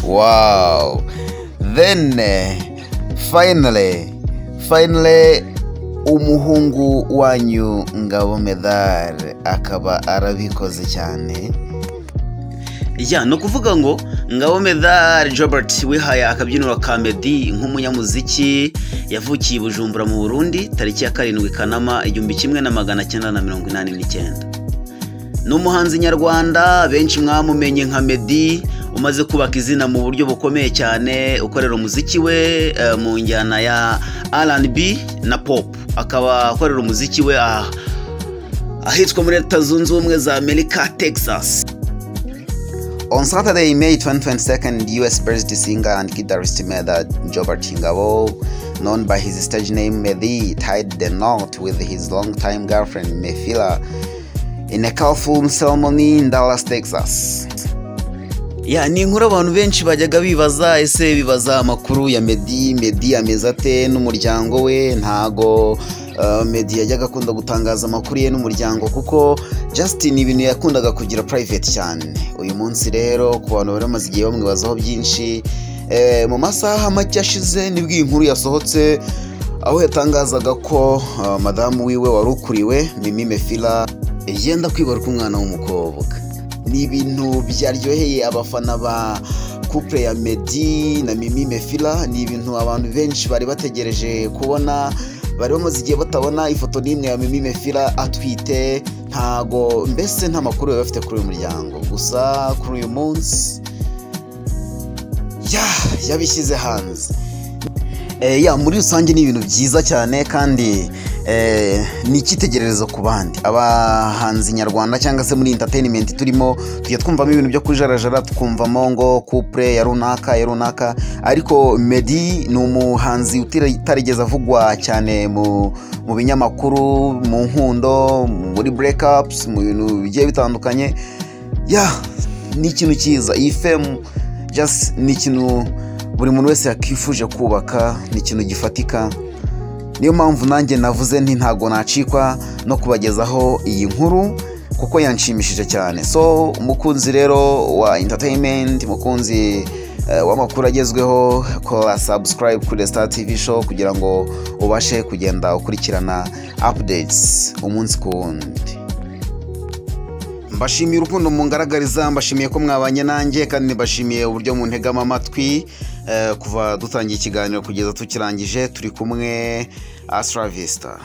wow. Then uh, finally, finally umuhungu wanyu ngabo medal akaba arabikoze cyane ya ni ukuvuga ngo ngabo medal Jobert wihaye akabyiniro ka medi nk'umunyamuziki yavukiye i bujumbura mu burundi tariki ya karindwi kanama igihumbi kimwe na magana cyenda na mirongo inani n'icyenda ni umuhanzi nyarwanda benshi mwamumenye nka medi umaze kubaka izina mu buryo bukomeye cyane ukorera umuziki we mu njyana ya rnb na pop akaba akorera umuziki we ahitwa muri leta zunze ubumwe za amerika texas On Saturday, May 2022, US based singer and guitarist Medha Jobert Chingabo, known by his stage name Medhi, tied the knot with his longtime girlfriend Mefila in a colorful ceremony in Dallas, Texas. ya ni inkuru abantu benshi bajyaga bibaza ese bibaza amakuru ya medi medi ameze ate n'umuryango we ntago medi yajyaga akunda gutangaza amakuru ye n'umuryango kuko Justin ibintu yakundaga kugira private cyane uyu munsi rero ku bantu bari bamaze igihe bamwibazaho byinshi mu masaha make ashize nibwo iyi nkuru yasohotse aho yatangazaga ko madamu wiwe wari ukuriwe mimi mefila yenda kwibaruka umwana w'umukobwa ni ibintu byaryoheye abafana ba couple ya medi na mimi mefila ni ibintu abantu benshi bari bategereje kubona bari bamaze igihe batabona ifoto n'imwe ya mimi mefila atwite ntago mbese nta makuru bari bafite kuri uyu muryango gusa kuri uyu munsi yabishyize hanze ya muri rusange ni ibintu byiza cyane kandi ni icyitegererezo ku bandi abahanzi nyarwanda cyangwa se muri interineti turimo tujya twumvamo ibintu byo kujarajara tukumvamo ngo kupure ya runaka ya runaka ariko medi ni umuhanzi utarigeze avugwa cyane mu binyamakuru mu nkundo muri burekapusi mu bintu bigiye bitandukanye ya ni ikintu cyiza iyi femu jasi ni ikintu buri muntu wese yakifuje kubaka ni ikintu gifatika niyo mpamvu nanjye navuze nti ntago nacikwa no kubagezaho iyi nkuru kuko yanshimishije cyane so umukunzi rero wa interineti mukunzi w'amakuru agezweho kora sabusikarayibu kuri resita tivi show kugira ngo ubashe kugenda ukurikirana apudetsi umunsi ku wundi mbashimiye urukundo mungaragariza mbashimiye ko mwabanye nanjye kandi mbashimiye uburyo muntegama amatwi kuva dutangiye ikiganiro kugeza tukirangije turi kumwe asiravista